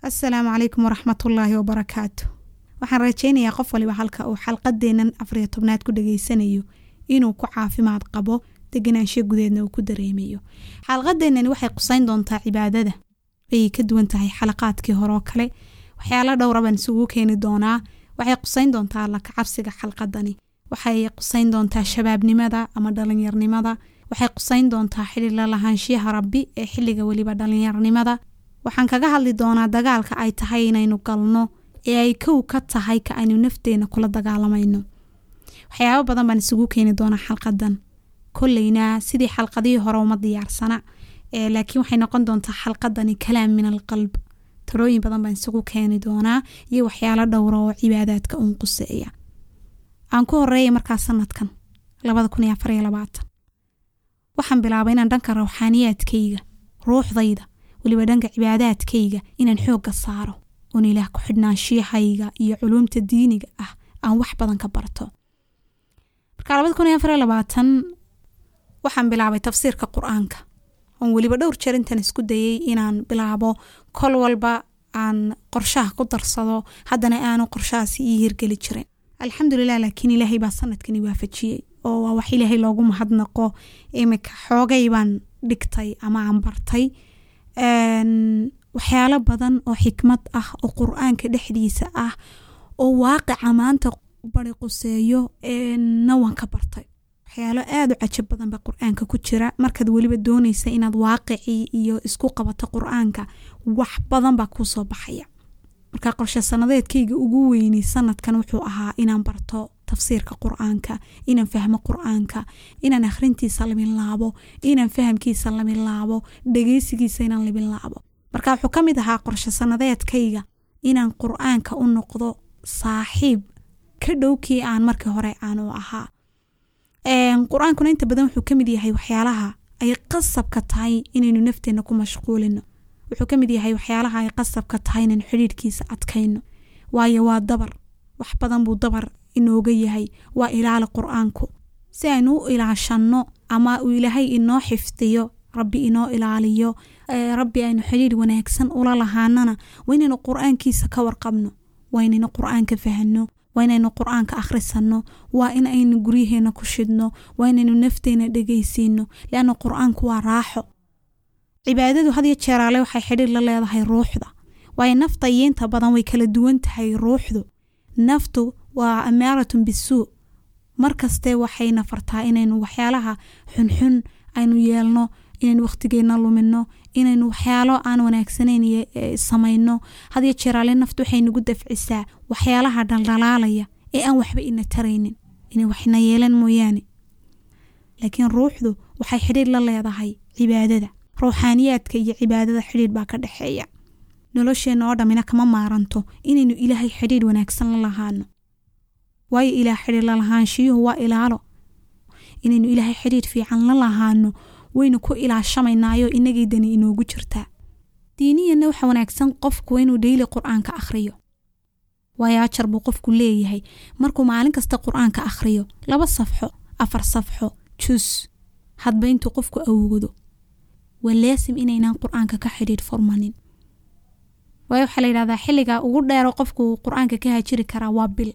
asalaamu calaykum waraxmatullaahi wabarakaatu waxaan rajaynayaa qof waliba halka uu xalqadeennan afariyo tobnaad ku dhageysanayo inuu ku caafimaad qabo deganaansho gudeedna uu ku dareemayo xalqadeennani waxay qusayn doontaa cibaadada ayay ka duwan tahay xalaqaadkii hore oo kale waxyaala dhowra baan isugu keeni doonaa waxay qusayn doontaa alla kacabsiga xalqadani waxay qusayn doontaa shabaabnimada ama dhalinyarnimada waxay qusayn doontaa xili la lahaanshiyaha rabbi ee xilliga weliba dhalinyarnimada waxaan kaga hadli doonaa dagaalka ay tahay inaynu galno ee ay kow ka tahay ka aynu nafteena kula dagaalamayno waxyaabo badan baan isugu keeni doonaa xalqadan kolleyna sidii xalqadihii hore uma diyaarsana laakiin waxay noqon doontaa xalqadani kalaam min alqalb talooyin badan baan isugu keeni doonaa iyo waxyaalo dhowra oo cibaadaadka uun quseeya aan ku horeeya markaa sanadkan waxaan bilaabay inaan dhanka rawxaaniyaadkayga ruuxdayda weliba dhanka cibaadaadkayga inaan xoogga saaro oon ilaah ku xidhnaanshiyahayga iyo culuumta diiniga ah aan wax badan ka barto marka waxaan bilaabay tafsiirka qur-aanka oon weliba dhowr jeer intaan isku dayay inaan bilaabo kol walba aan qorshaha ku darsado haddana aanu qorshahaasi ii hirgeli jirin alxamdulilah laakiin ilaahay baa sanadkani waafajiyey oo waa wax ilaahay loogu mahadnaqo imika xoogay baan dhigtay ama aan bartay waxyaalo badan oo xikmad ah oo qur-aanka dhexdiisa ah oo waaqica maanta bari quseeyo na waan ka bartay waxyaalo aada u cajab badan baa qur-aanka ku jira markaad weliba doonaysa inaad waaqicii iyo isku qabato qur-aanka wax badan baa kuu soo baxaya marka qorshe sanadeedkayga ugu weynay sanadkan wuxuu ahaa inaan barto tafsiirka qur-aanka inaan fahmo qur-aanka inaan akhrintiisa laminlaabo inaan fahamkiisa laminlaabo dhegeysigiisa inaan laminlaabo marka wuxuu ka mid ahaa qorshe sanadeedkayga inaan qur-aanka u noqdo saaxiib ka dhowkii aan markii hore aan u ahaa qur-aankuna inta badan wuxuu kamid yahay waxyaalaha ay qasabka tahay inaynu nafteena ku mashquulino wuxuu kamid yahay waxyaalaha ay qasabka tahay inaynu xidhiirhkiisa adkayno waayo waa dabar wax badan buu dabar inooga yahay waa ilaali qur-aanku si aynu u ilaashanno ama uu ilaahay inoo xifdiyo rabbi inoo ilaaliyo rabbi aynu xidhiir wanaagsan ula lahaanana waa inaynu qur-aankiisa ka warqabno waa inaynu qur-aanka fahno waa inaynu qur-aanka akhrisanno waa in aynu guryaheena ku shidno waa inaynu nafteena dhegaysiino leanna qur-aanku waa raaxo cibaadadu had iyo jeeraale waxay xidhiir la leedahay ruuxda waayo nafta iyo inta badan way kala duwan tahay ruuxdu naftu waa amaaratun bisuu markaste waxayna fartaa inaynu waxyaalaha xunxun aynu yeelno inaynu wakhtigeena lumino inaynu waxyaalo aan wanaagsanayn samayno hadiyo jeeraale naftu waxay nagu dafcisaa waxyaalaha dhaldhalaalaya ee aan waxba ina taraynin inay waxna yeelan mooyaane laakiin ruuxdu waxay xidhiir la leedahay cibaadada ruuxaaniyaadka iyo cibaadada xidhiir baa ka dhexeeya nolosheenna oo dhammina kama maaranto inaynu ilaahay xidhiir wanaagsan la lahaano waayo ilaah xidhiir lalahaanshiyuhu waa ilaalo inaynu ilaahay xidhiir fiican la lahaano waynu ku ilaashamaynaayo inagay dani inoogu jirtaa diiniyanna waxa wanaagsan qofku inuu dheyli qur-aanka akhriyo waayo ajar buu qofku leeyahay markuu maalin kasta qur-aanka akhriyo laba safxo afar safxo jus hadba intuu qofku awoodo waa laasim inaynaan qur-aanka ka xidhiir furmanin waayo waxaa la yidhahdaa xilliga ugu dheero qofku qur-aanka ka hajiri karaa waa bil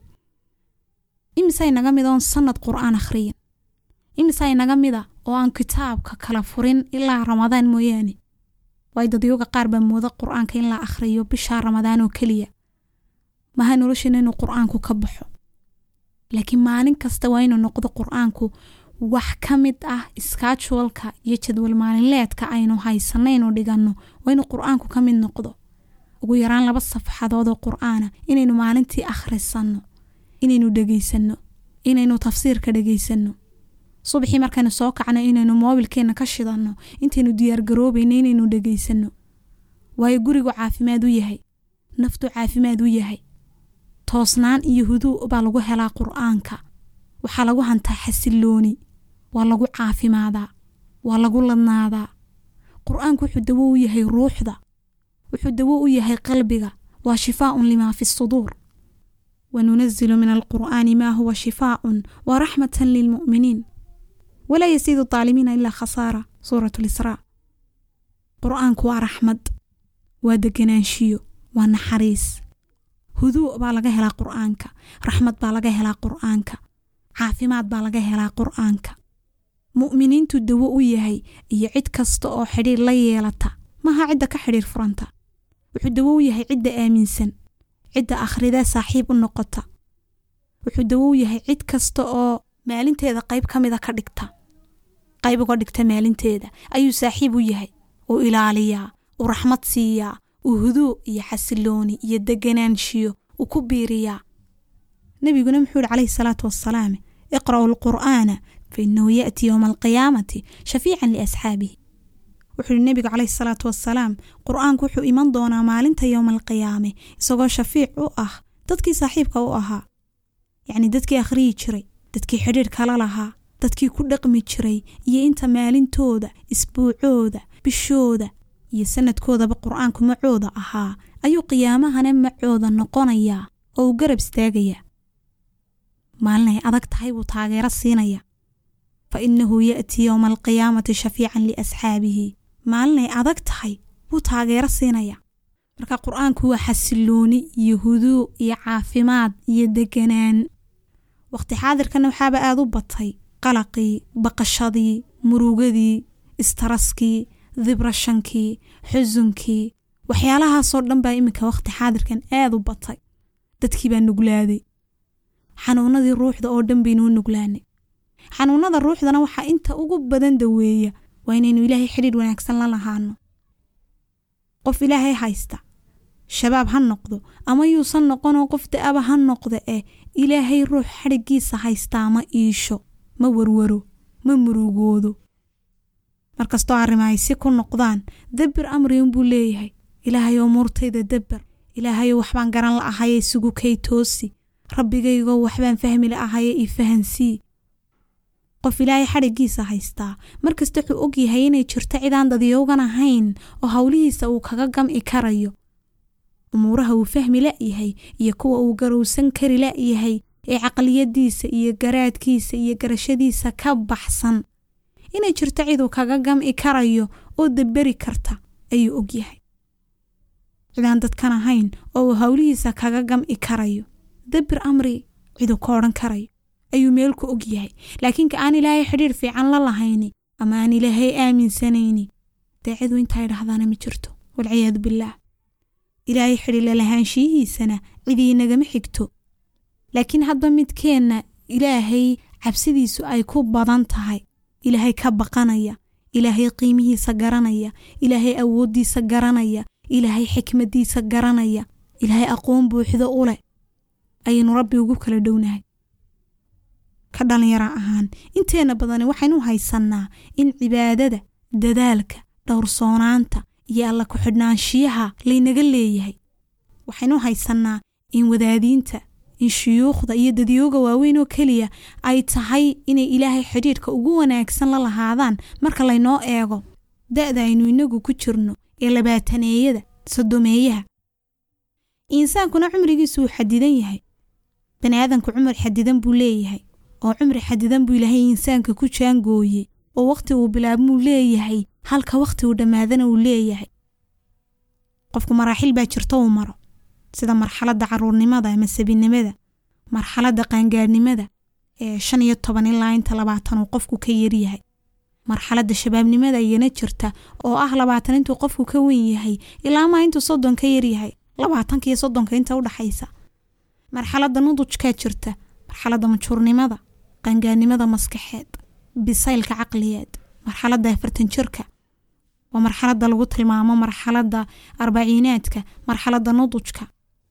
imise inaga mid oon sanad qur-aan akhriyin imise inaga mida oo aan kitaabka kala furin ilaa ramadaan mooyaane waayo dadyooga qaar baa mooda qur-aanka in la akhriyo bishaa ramadaan oo keliya maha nolosheena inuu qur-aanku ka baxo laakiin maalin kasta waa inuu noqdo qur-aanku wax ka mid ah skajualka iyo jadwal maalinleedka aynu haysanaynu dhiganno waa inuu qur-aanku ka mid noqdo ugu yaraan laba safxadood oo qur-aana inaynu maalintii akhrisanno inaynu dhegaysanno inaynu tafsiirka dhegaysanno subaxii markaynu soo kacno inaynu moobilkeenna ka shidanno intaynu diyaargaroobayno inaynu dhegaysanno waayo gurigu caafimaad u yahay naftu caafimaad u yahay toosnaan iyo huduu baa lagu helaa qur-aanka waxaa lagu hantaa xasilooni waa lagu caafimaadaa waa lagu ladnaadaa qur-aanku wuxuu dawo u yahay ruuxda wuxuu dawo u yahay qalbiga waa shifaaun limaa fi suduur wanunazilu min alqur'aani maa huwa shifaaun wa raxmatan lilmu'miniin walaa yasiidu aalimiina ilaa khasaara suurat lisraa qur-aanku waa raxmad waa deganaanshiyo waa naxariis huduu baa laga helaa qur'aanka raxmad baa laga helaa qur'aanka caafimaad baa laga helaa qur'aanka mu'miniintu dawo u yahay iyo cid kasta oo xidhiir la yeelata maha cidda ka xidhiir furanta wuxuu dawo u yahay cidda aaminsan cidda akhrida saaxiib u noqota wuxuu dawo u yahay cid kasta oo maalinteeda qayb ka mida ka dhigta qayb uga dhigta maalinteeda ayuu saaxiib u yahay uu ilaaliyaa uu raxmad siiyaa uu huduu iyo xasilooni iyo deganaanshiyo uu ku biiriyaa nebiguna muxuu yihi calayhi salaatu wassalaam iqra'u alqur'aana fa innahu ya'ti yowma alqiyaamati shafiican liasxaabihi wuxuu yihi nebigu calayhi salaatu wassalaam qur'aanku wuxuu iman doonaa maalinta yowma alqiyaame isagoo shafiic u ah dadkii saaxiibka u ahaa yacni dadkii akhriyi jiray dadkii xidhiir kala lahaa dadkii ku dhaqmi jiray iyo inta maalintooda isbuucooda bishooda iyo sanadkoodaba qur'aanku macooda ahaa ayuu qiyaamahana macooda noqonayaa oo uu garab istaagayaa maalinay adag tahay buu taageero siinaya fa innahu ya'tii yowma alqiyaamati shafiican liasxaabihi maalinay adag tahay buu taageero siinaya marka qur'aanku waa xasilooni iyo huduu iyo caafimaad iyo deganaan waqti xaadirkana waxaaba aada u batay qalaqii baqashadii murugadii istaraskii dibrashankii xusunkii waxyaalahaasoo dhan baa iminka waqti xaadirkan aada u batay dadkii baa nuglaaday xanuunadii ruuxda oo dhan baynuu nuglaanay xanuunada ruuxdana waxaa inta ugu badan daweeya waa inaynu ilaahay xidhiir wanaagsan la lahaano qof ilaahay haysta shabaab ha noqdo ama yuusan noqonoo qof da'aba ha noqda eh ilaahay ruux xadhiggiisa haystaa ma iisho ma warwaro ma murugoodo markastoo arrimahay si ku noqdaan dabbir amriun buu leeyahay ilaahayoo muurtayda dabber ilaahayoo waxbaan garan la ahaye isugu kay toosi rabbigaygoo waxbaan fahmi la ahaye ii fahansii qof ilaahay xadhiggiisa haystaa markasta wuxuu og yahay inay jirto cidaan dadiyowgan ahayn oo howlihiisa uu kaga gam'i karayo umuuraha uu fahmi la'yahay iyo kuwa uu garowsan kari la'yahay ee caqliyadiisa iyo garaadkiisa iyo garashadiisa ka baxsan inay jirto ciduu kaga gam'i karayo oo dabberi karta ayuu og yahay cidaan dadkan ahayn oo uu howlihiisa kaga gam'i karayo dabbir amri ciduu ka odhan karayo ayuu meelku og yahay laakiin ka aan ilaahay xidhiir fiican la lahayni ama aan ilaahay aaminsanayni dee cidu intaa idhahdaana ma jirto walciyaadu billaah ilaahay xidhiir lalahaanshiyihiisana cidii nagama xigto laakiin hadba midkeenna ilaahay cabsidiisu ay ku badan tahay ilaahay ka baqanaya ilaahay qiimihiisa garanaya ilaahay awooddiisa garanaya ilaahay xikmaddiisa garanaya ilaahay aqoon buuxdo u leh ayaynu rabbi ugu kala dhownahay ka dhallinyaro ahaan inteenna badani waxaynu haysannaa in cibaadada dadaalka dhowrsoonaanta iyo alla ku-xidhnaanshiyaha laynaga leeyahay waxaynu haysannaa in wadaadiinta in shuyuukhda iyo dadyooga waaweyn oo keliya ay tahay inay ilaahay xidhiidhka ugu wanaagsan la lahaadaan marka laynoo eego da'da aynu inagu ku jirno ee labaataneeyada sodomeeyaha insaankuna cumrigiisu wuu xadidan yahay bani aadanku cumar xadidan buu leeyahay oo cumri xadidan buu ilaahay insaanka ku jaangooyey oo wakhti uu bilaabmuu leeyahay halka wakhti uu dhammaadana uu leeyahay qofku maraaxil baa jirto uu maro sida marxaladda caruurnimada ama sabinimada marxaladda qaangaadhnimada ee shan iyo toban ilaa inta labaatan uu qofku ka yaryahay marxaladda shabaabnimada iyana jirta oo ah labaatan intuu qofku ka weyn yahay ilaa maa intuu soddon ka yaryahay labaatanka iyo soddonka inta udhaxaysa marxaladda nudujkaa jirta marxaladda majuurnimada qaangaadhnimada maskaxeed bisaylka caqliyeed marxaladda afartan jirka waa marxaladda lagu tilmaamo marxaladda arbaciinaadka marxaladda nudujka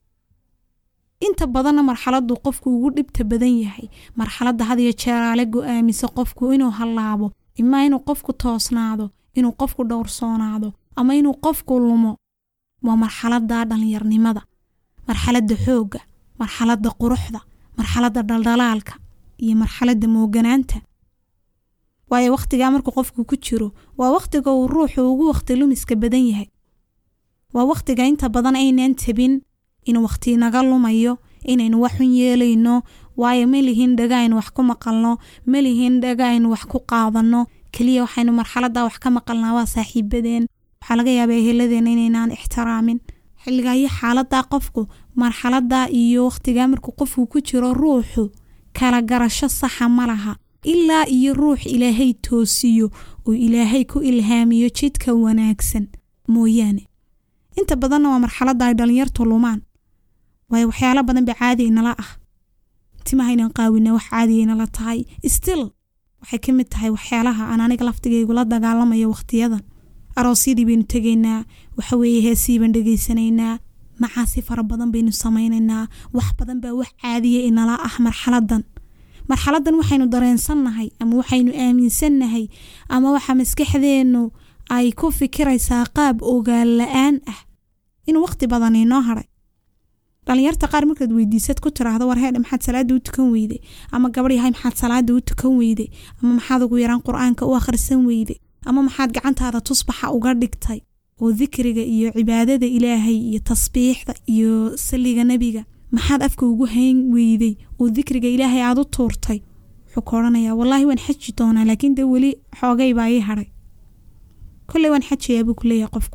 inta badanna marxaladdu qofku ugu dhibta badan yahay marxaladda had iyo jeeraale go'aamisa qofku inuu hallaabo imaa inuu qofku toosnaado inuu qofku dhowrsoonaado ama inuu qofku lumo waa marxaladda dhallinyarnimada marxaladda xoogga marxaladda quruxda marxaladda dhaldhalaalka iyo marxaladda mooganaanta waayo wakhtigaa markuu qofku ku jiro waa wakhtiga uu ruuxu ugu wakhti lumiska badan yahay waa wakhtiga inta badan aynaan tabin inuu wakhti naga lumayo inaynu waxun yeelayno waayo ma lihin dhaga aynu wax ku maqalno ma lihin dhaga aynu wax ku qaadanno keliya waxaynu marxaladda wax ka maqalnaa waa saaxiibadeen waxaa laga yaabaa eheladeenna inaynaan ixtiraamin xilligaa iyo xaaladaa qofku marxaladaa iyo wakhtigaa markuu qofku ku jiro ruuxu kala garasho saxa ma laha ilaa iyo ruux ilaahay toosiyo oo ilaahay ku ilhaamiyo jidka wanaagsan mooyaane inta badanna waa marxaladda ay dhallinyartu lumaan waayo waxyaalo badan ba caadi inala ah timahaynan qaawina wax caadiya inala tahay still waxay ka mid tahay waxyaalaha aan aniga laftigaygu la dagaalamayo wakhtiyadan aroosyadii baynu tegaynaa waxaweeye heesii baan dhegaysanaynaa macaasi fara badan baynu samaynaynaa wax badan baa wax caadiya inala ah marxaladan marxaladan waxaynu dareensannahay ama waxaynu aaminsannahay ama waxa maskaxdeennu ay ku fikiraysaa qaab ogaal la-aan ah inuu waqti badan inoo haray dhalinyarta qaar markaad weydiisad ku tiraahdo war heedhe maxaad salaada u tukan weyday ama gabadh yahay maxaad salaada u tukan weyday ama maxaad ugu yaraan qur-aanka u akhrisan weyday ama maxaad gacantaada tusbaxa uga dhigtay oo dikriga iyo cibaadada ilaahay iyo tasbiixda iyo saliga nebiga maxaad afka ugu hayn weyday oo dikriga ilaahay aada u tuurtay wuxuu ka odhanayaa wallaahi waan xaji doonaa laakiin dee weli xoogay baa ii hadhay kolley waan xajayaa buu ku leeyahay qofku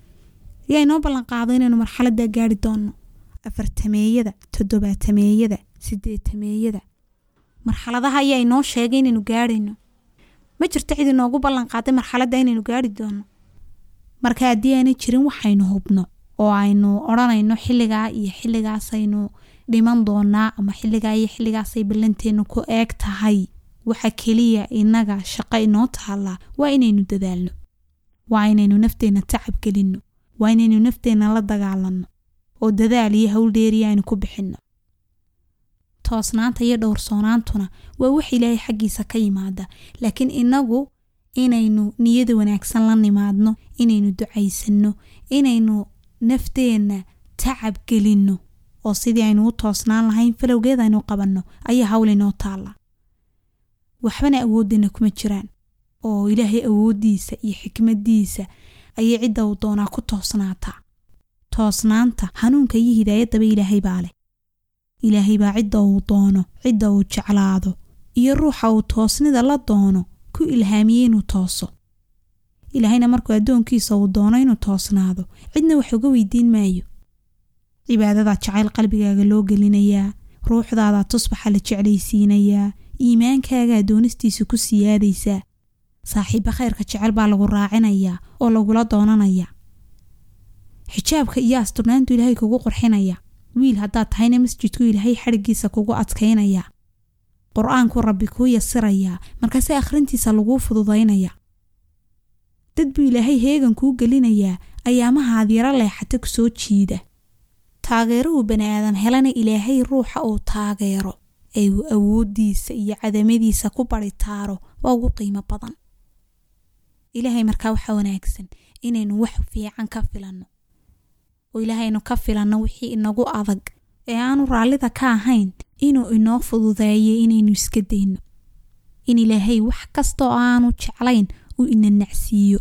yaa inoo ballanqaado inaynu marxaladaa gaari doonno afartameeyada toddobaatameeyada sideetameeyada marxaladaha ayaa inoo sheegay inaynu gaarayno ma jirto cid inoogu ballanqaaday marxaladda inaynu gaari doonno marka haddii aanay jirin waxaynu hubno oo aynu odhanayno xilligaa iyo xilligaasaynu dhiman doonaa ama xilligaa iyo xilligaasay ballanteennu ku eeg tahay waxa keliya inaga shaqo inoo taallaa waa inaynu dadaalno waa inaynu nafteenna tacab gelinno waa inaynu nafteenna la dagaalanno oo dadaal iyo howldheeriya aynu ku bixinno toosnaanta iyo dhowrsoonaantuna waa wax ilaahay xaggiisa ka yimaada laakiin inagu inaynu niyada wanaagsan la nimaadno inaynu ducaysanno inaynu nafteenna tacab gelinno oo sidii aynu u toosnaan lahayn falowgeed aynu qabanno ayaa hawl inoo taalla waxbana awooddeena kuma jiraan oo ilaahay awooddiisa iyo xikmaddiisa ayay cidda uu doonaa ku toosnaataa toosnaanta hanuunka iyo hidaayaddaba ilaahay baa leh ilaahay baa cidda uu doono cidda uu jeclaado iyo ruuxa uu toosnida la doono ku ilhaamiyey inuu tooso ilaahayna markuu addoonkiisa uu doono inuu toosnaado cidna wax uga weydiin maayo cibaadadaa jacayl qalbigaaga loo gelinayaa ruuxdaadaa tusbaxa la jeclaysiinayaa iimaankaagaa doonistiisa ku siyaadaysaa saaxiibba khayrka jecel baa lagu raacinayaa oo lagula doonanayaa xijaabka iyo asturnaantu ilaahay kugu qurxinaya wiil haddaad tahayna masjidku ilaahay xadhiggiisa kugu adkaynaya qur-aanku rabbi kuu yasirayaa markaase akhrintiisa laguu fududaynaya dad buu ilaahay heegan kuu gelinayaa ayaamahaad yaro leexata ku soo jiida taageeruhu bani aadam helana ilaahay ruuxa uu taageero ee uu awooddiisa iyo cadamadiisa ku baritaaro waa ugu qiimo badan ilaahay markaa waxaa wanaagsan inaynu wax fiican ka filanno oo ilaahaynu ka filanno wixii inagu adag ee aanu raallida ka ahayn inuu inoo fududeeyo inaynu iska dayno in ilaahay wax kasta oo aanu jeclayn uu ina nacsiiyo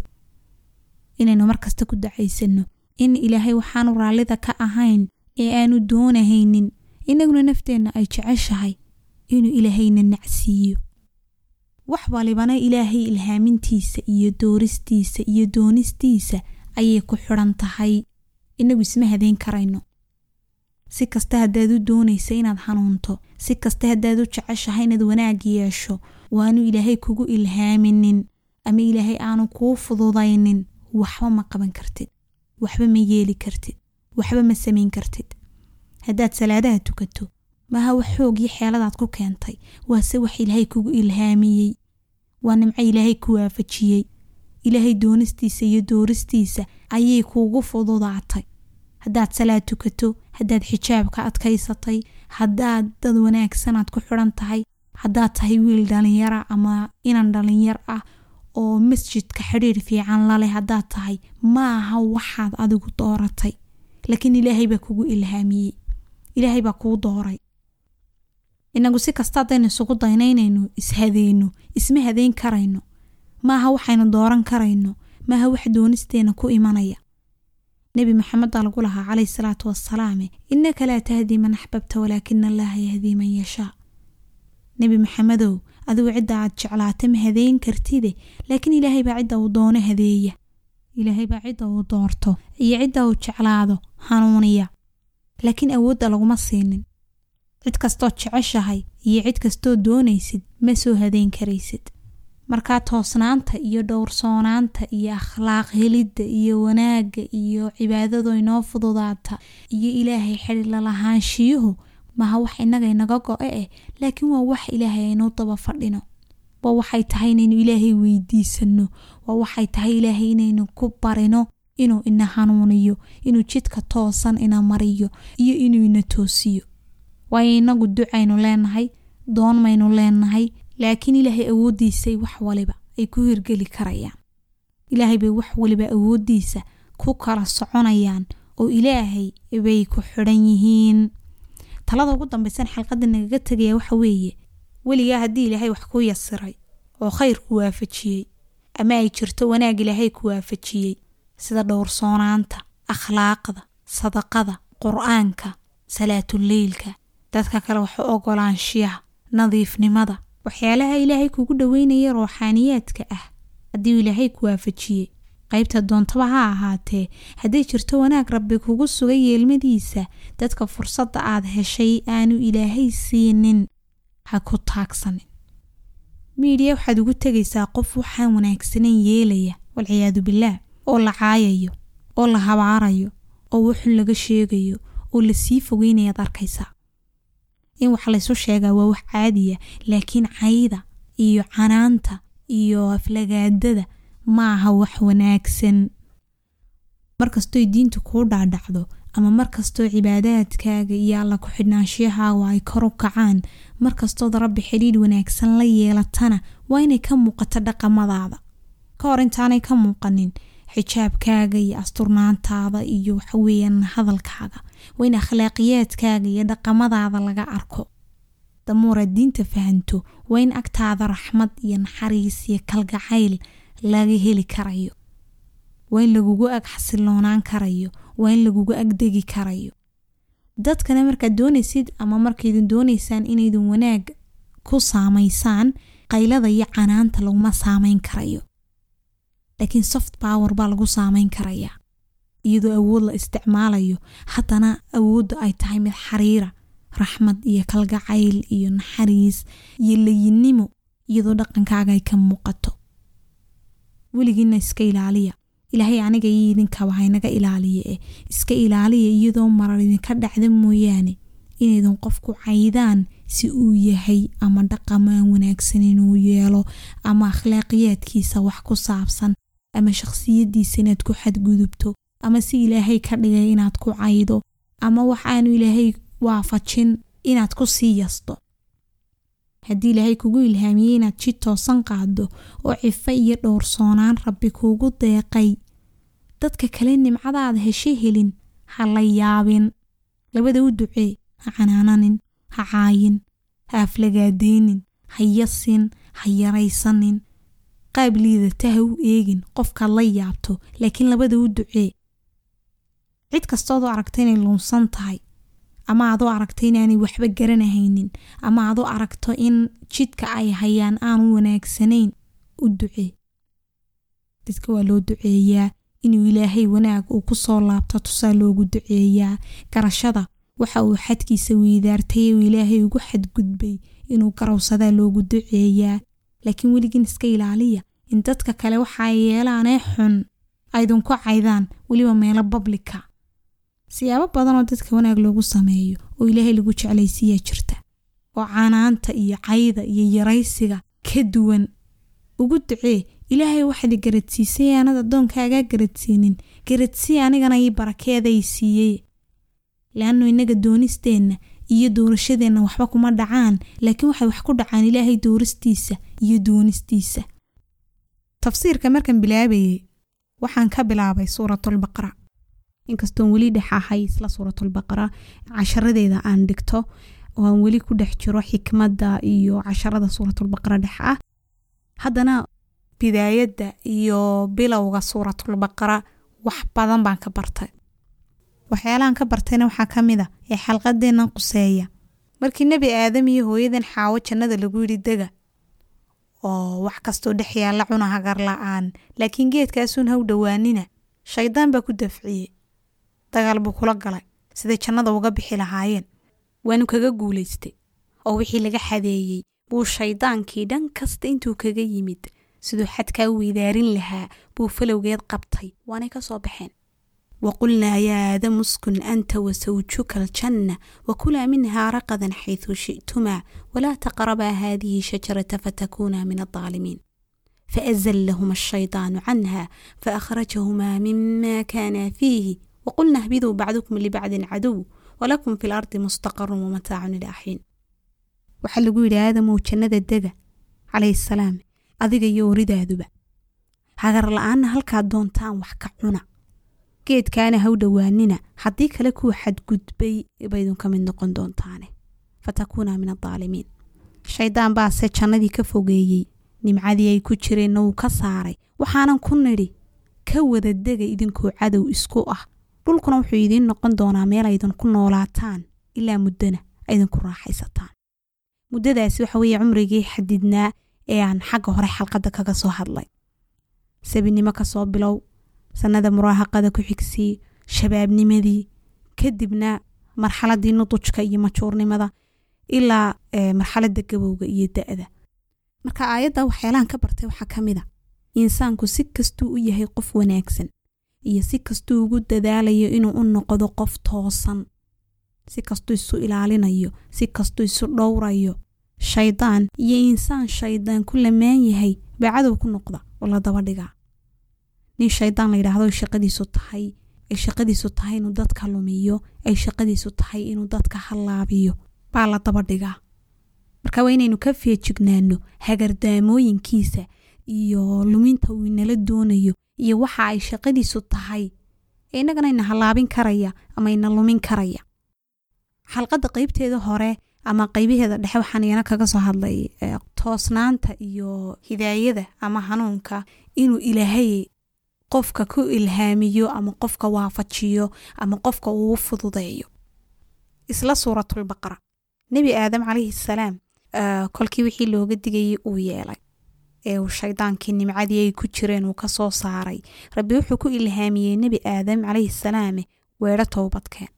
inaynu markasta ku dacaysanno in ilaahay waxaanu raallida ka ahayn ee aanu doonahaynin inaguna nafteenna ay jeceshahay inuu ilaahayna nacsiiyo wax walibana ilaahay ilhaamintiisa iyo dooristiisa iyo doonistiisa ayay ku xidhan tahay inagu isma hadeyn karayno si kasta haddaad u doonaysa inaad hanuunto si kasta haddaad u jeceshahay inaad wanaag yeesho waanu ilaahay kugu ilhaaminin ama ilaahay aanu kuu fududaynin waxba ma qaban kartid waxba ma yeeli kartid waxba ma samayn kartid haddaad salaadaha tukato maaha wax xoog iyo xeeladaad ku keentay waase wax ilaahay kugu ilhaamiyey waa nimco ilaahay ku waafajiyey ilaahay doonistiisa iyo dooristiisa ayay kuugu fududaatay haddaad salaad tukato haddaad xijaabka adkaysatay haddaad dad wanaagsanaad ku xidhan tahay haddaad tahay wiil dhalinyara ama inan dhalinyar ah oo masjidka xidhiir fiican laleh haddaad tahay ma aha waxaad adigu dooratay laakiin ilaahay baa kugu ilhaamiyey ilaahay baa kuu dooray inagu si kasta haddaynu isugu daynaynayno ishadeyno isma hadeyn karayno maaha waxaynu dooran karayno maaha wax doonisteena ku imanaya nebi maxamed baa lagu lahaa calayhi salaatu wasalaame innaka laa tahdii man axbabta walaakina allaha yahdii man yashaa nebi maxamedow adigu cidda aad jeclaata ma hadeyn kartide laakiin ilaahay baa cidda uu doono hadeeya ilaahay baa cidda uu doorto iyo cidda uu jeclaado hanuuniya laakiin awoodda laguma siinin cid kastoo jeceshahay iyo cid kastoo doonaysid ma soo hadeyn karaysid markaa toosnaanta iyo dhowrsoonaanta iyo akhlaaq helidda iyo wanaagga iyo cibaadado inoo fududaata iyo ilaahay xidhila lahaanshiyuhu maha wax innaga inaga go-e eh laakiin waa wax ilaahay aynuu daba fadhino waa waxay tahay inaynu ilaahay weydiisano waa waxay tahay ilaahay inaynu ku barino inuu ina hanuuniyo inuu jidka toosan ina mariyo iyo inuu ina toosiyo waayo inagu ducaynu leenahay doon maynu leenahay laakiin ilaahay awooddiisay wax waliba ay ku hirgeli karayaan ilaahay bay wax waliba awooddiisa ku kala soconayaan oo ilaahay bay ku xidhan yihiin talada ugu dambaysan xalqadda nagaga tegaya waxa weeye weligaa haddii ilaahay wax ku yasiray oo khayr ku waafajiyey ama ay jirto wanaag ilaahay ku waafajiyey sida dhowrsoonaanta akhlaaqda sadaqada qur-aanka salaatuleylka dadka kale wax u ogolaanshiyaha nadiifnimada waxyaalaha ilaahay kugu dhoweynaya ruuxaaniyaadka ah haddii ilaahay ku waafajiyey qaybta doontaba ha ahaatee hadday jirto wanaag rabbi kugu sugay yeelmadiisa dadka fursadda aad heshay aanu ilaahay siinin ha ku taagsanin miidiya waxaad ugu tegaysaa qof waxaan wanaagsanan yeelaya walciyaadu bilaah oo la caayayo oo la habaarayo oo wuxun laga sheegayo oo lasii fogeynayaad arkaysaa in wax laysu sheegaa waa wax caadiya laakiin cayda iyo canaanta iyo aflagaadada ma aha wax wanaagsan markastooy diintu kuu dhaadhacdo ama markastoo cibaadaadkaaga iyo alla ku-xidhnaanshiyahaaga ay kor u kacaan markastood rabbi xidhiidh wanaagsan la yeelatana waa inay ka muuqato dhaqamadaada ka hor intaanay ka muuqanin xijaabkaaga iyo asturnaantaada iyo waxaweyaan hadalkaaga waa in akhlaaqiyaadkaaga iyo dhaqamadaada laga arko damuuraad diinta fahanto waa in agtaada raxmad iyo naxariis iyo kalgacayl laga heli karayo waa in lagugu ag xasiloonaan karayo waa in lagugu agdegi karayo dadkana markaad doonaysid ama markaydin doonaysaan inaydin wanaag ku saamaysaan qaylada iyo canaanta laguma saamayn karayo laakiin soft power baa lagu saamayn karayaa iyadoo awood la isticmaalayo haddana awoodda ay tahay mid xariira raxmad iyo kalgacayl iyo naxariis iyo layinnimo iyadoo dhaqankaaga ay ka muuqato weligiina iska ilaaliya ilaahay aniga iyo idinkaba haynaga ilaaliya eh iska ilaaliya iyadoo marar idinka dhacda mooyaane inaydin qofku caydaan si uu yahay ama dhaqamaan wanaagsan inuu yeelo ama akhlaaqiyaadkiisa wax ku saabsan ama shakhsiyaddiisa inaad ku xadgudubto ama si ilaahay ka dhigay inaad ku caydo ama wax aanu ilaahay waafajin inaad ku sii yasto haddii ilaahay kugu ilhaamiyey inaad jid toosan qaado oo cifo iyo dhowrsoonaan rabbi kuugu deeqay dadka kale nimcadaada heshe helin ha la yaabin labada u ducee ha canaananin ha caayin ha aflagaadeynin ha yasin ha yaraysanin qaab liidata ha u eegin qofkaad la yaabto laakiin labada u ducee cid kastoodoo aragta inay luunsan tahay ama adoo aragto inaanay waxba garanahaynin ama adoo aragto in jidka ay hayaan aanu wanaagsanayn u ducee dadka waa loo duceeyaa inuu ilaahay wanaag uu ku soo laabto tusaa loogu duceeyaa garashada waxa uu xadkiisa weydaartay uu ilaahay ugu xadgudbay inuu garowsadaa loogu duceeyaa laakiin weligiin iska ilaaliya in dadka kale waxa ay yeelaanee xun aydinku caydaan weliba meelo bablika siyaabo badanoo dadka wanaag loogu sameeyo oo ilaahay lagu jeclaysiiyaa jirta oo canaanta iyo cayda iyo yaraysiga ka duwan ugu ducee ilaahay waxaad garadsiisay aanad addoonkaagaa garadsiinin garadsii anigana ii barakeeday siiyey laannu innaga doonisteenna iyo doorashadeenna waxba kuma dhacaan laakiin waxay wax ku dhacaan ilaahay dooristiisa iyo doonistiisa tafsiirka markan bilaabayay waxaan ka bilaabay suuratulbaqara inkastoon weli dhex ahay isla suuratulbaqara casharadeeda aan dhigto oo aan weli ku dhex jiro xikmadda iyo casharada suuratulbaqara dhex ah haddana bidaayadda iyo bilowga suuratulbaqara wax badan baan ka bartay waxyaalahan ka bartayna waxaa ka mid a ee xalqadeennan quseeya markii nebi aadam iyo hooyadan xaawo jannada lagu yidhi dega oo wax kastoo dhex yaalla cuna hagar la-aan laakiin geedkaasuun haw dhowaanina shaydaan baa ku dafciyey dagaal buu kula galay siday jannada uga bixi lahaayeen waanu kaga guulaystay oo wixii laga xadeeyey buu shaydaankii dhan kasta intuu kaga yimid siduu xadkaa weydaarin lahaa buu falowgeed qabtay waanay ka soo baxeen waqulnaa yaa aadamu uskun anta wasawjuka aljanna wakulaa minhaa raqadan xayثu shi'tumaa walaa taqrabaa haadihi shajarata fatakuunaa min aلظaalimiin faأzlahuma الshayطaanu canha faأkhrajahumaa mima kaanaa fiihi waqulna اhbiduu bacdukum libacdin cadow walakum fi اlardi mustaqarun wamataacun ilaa xiin waxaa lagu yidhi aadamow jannada dega calayhi salaam adiga iyo oridaaduba hagar la-aanna halkaad doontaan wax ka cuna geedkaana haw dhowaanina haddii kale kuwa xadgudbay baydun ka mid noqon doontaane fatakuunaa min aaalimiin shaydaan baase jannadii ka fogeeyey nimcadii ay ku jireenna wuu ka saaray waxaanan ku nidhi ka wada dega idinkoo cadow isku ah dhulkuna wuxuu idiin noqon doonaa meel aydan ku noolaataan ilaa muddona aydan ku raaxaysataan muddadaasi waxa weeye cumrigii xadidnaa ee aan xagga hore xalqadda kaga soo hadlay sabinimo ka soo bilow sannada muraahaqada ku xigsii shabaabnimadii kadibna marxaladii nudujka iyo majuurnimada ilaa marxaladda gabowga iyo da-da marka aayadda waxyaalahan ka bartay waxaa ka mid a insaanku si kastuu u yahay qof wanaagsan iyo si kastuu ugu dadaalayo inuu u noqdo qof toosan si kastuu isu ilaalinayo si kastuu isu dhowrayo shaydaan iyo insaan shaydaan ku lamaan yahay baa cadow ku noqda oo la daba dhigaa nin shaydaan la yidhaahdo shaqadiisu tahay ay shaqadiisu tahay inuu dadka lumiyo ay shaqadiisu tahay inuu dadka hallaabiyo baa la daba dhigaa marka waa inaynu ka feejignaano hagardaamooyinkiisa iyo luminta uu inala doonayo iyo waxa ay shaqadiisu tahay ee innagana ina hallaabin karaya ama ina lumin karaya xalqadda qeybteeda hore ama qaybaheeda dhexe waxaan iyana kaga soo hadlay toosnaanta iyo hidaayada ama hanuunka inuu ilaahay qofka ku ilhaamiyo ama qofka waafajiyo ama qofka uu fududeeyo isla suuratulbaqara nebi aadam calayhi salaam kolkii wixii looga digayay uu yeelay ee uu shaydaankii nimcadii ay ku jireen uu ka soo saaray rabbi wuxuu ku ilhaamiyey nebi aadam calayhi salaame weedho towbadkeen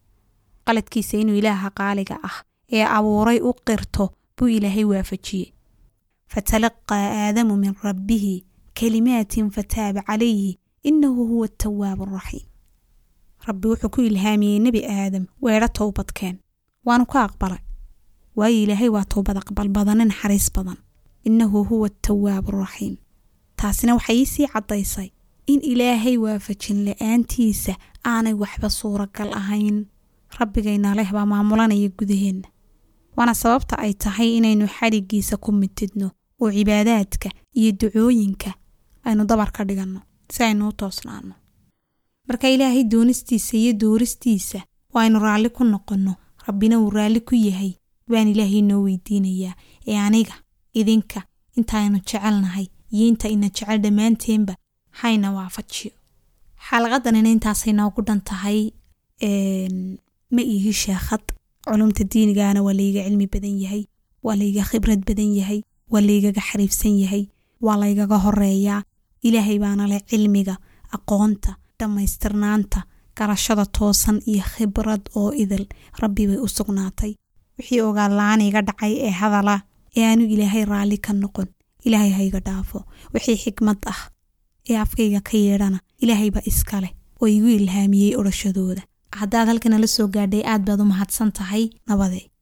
qaladkiisa inuu ilaaha qaaliga ah ee abuuray u qirto buu ilaahay waafajiyey fatalaqaa aadamu min rabbihi kalimaatin fataaba calayhi inahu huwa atawaabu araxiim rabbi wuxuu ku ilhaamiyey nebi aadam weedho towbadkeen waanu ka aqbalay waayo ilaahay waa towbad aqbal badane naxariis badan innahu huwa atawaabu araxiim taasina waxay iisii caddaysay in ilaahay waafajin la-aantiisa aanay waxba suuragal ahayn rabbigayna leh baa maamulanaya gudaheenna waana sababta ay tahay inaynu xadhiggiisa ku mitidno oo cibaadaadka iyo ducooyinka aynu dabar ka dhiganno si aynu u toosnaano marka ilaahay doonistiisa iyo dooristiisa oo aynu raalli ku noqonno rabbina uu raalli ku yahay baan ilaahay noo weydiinayaa ee aniga idinka intaaynu jecelnahay iyo inta ina jecel dhammaanteenba hayna waafajiyo xalaqadanina intaasay noogu dhan tahay ma ihi sheekhad culumta diinigaana waa layga cilmi badan yahay waa layga khibrad badan yahay waa laygaga xariifsan yahay waa laygaga horeeyaa ilaahay baana leh cilmiga aqoonta dhammaystirnaanta garashada toosan iyo khibrad oo idil rabbi bay u sugnaatay wixii ogaad la-aan iga dhacay ee hadala ee aanu ilaahay raalli ka noqon ilaahay hayga dhaafo wixii xikmad ah ee afkayga ka yeedhana ilaahay baa iska leh oo igu ilhaamiyey odhashadooda haddaad halkana la soo gaadhay aad baad u mahadsan tahay nabadee